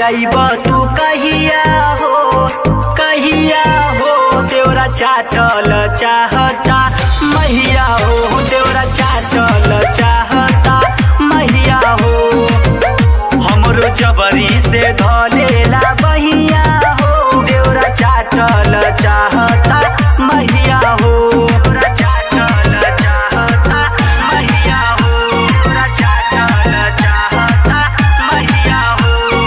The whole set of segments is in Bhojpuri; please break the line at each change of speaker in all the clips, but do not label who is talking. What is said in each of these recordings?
जइब तू कहिया हो कहिया हो देवरा चाटल चाहता मैया हो देवरा चाटल चाहता मैया हो हमरो जबरी से धलेला बहिया हो देवरा चाटल चाहता मैया हो देवरा चाटल चाहता मैया हो देवरा चाटल चाहता मैया हो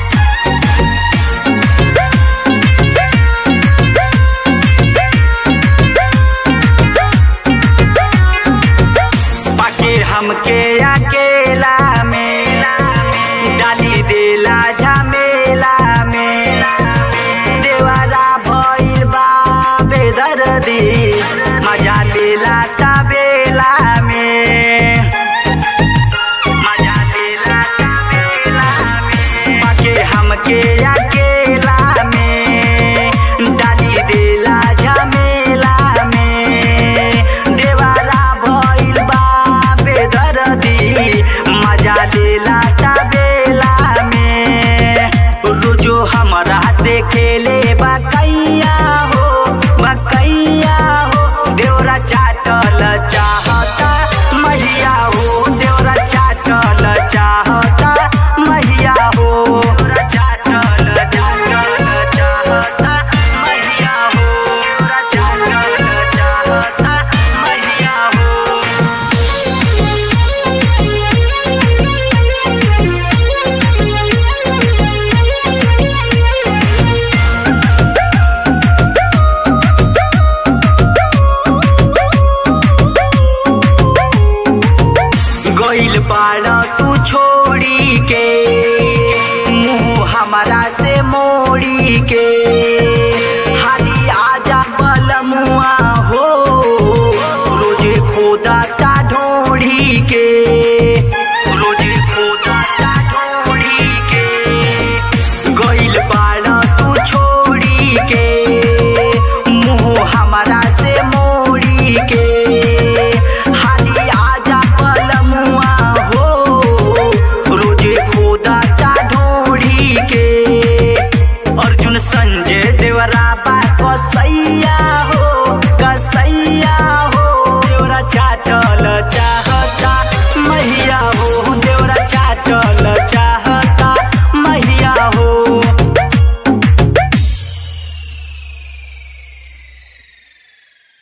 पाके हमके अकेला में डाली देला झमेला में देवारा भइल बा बेदर्दी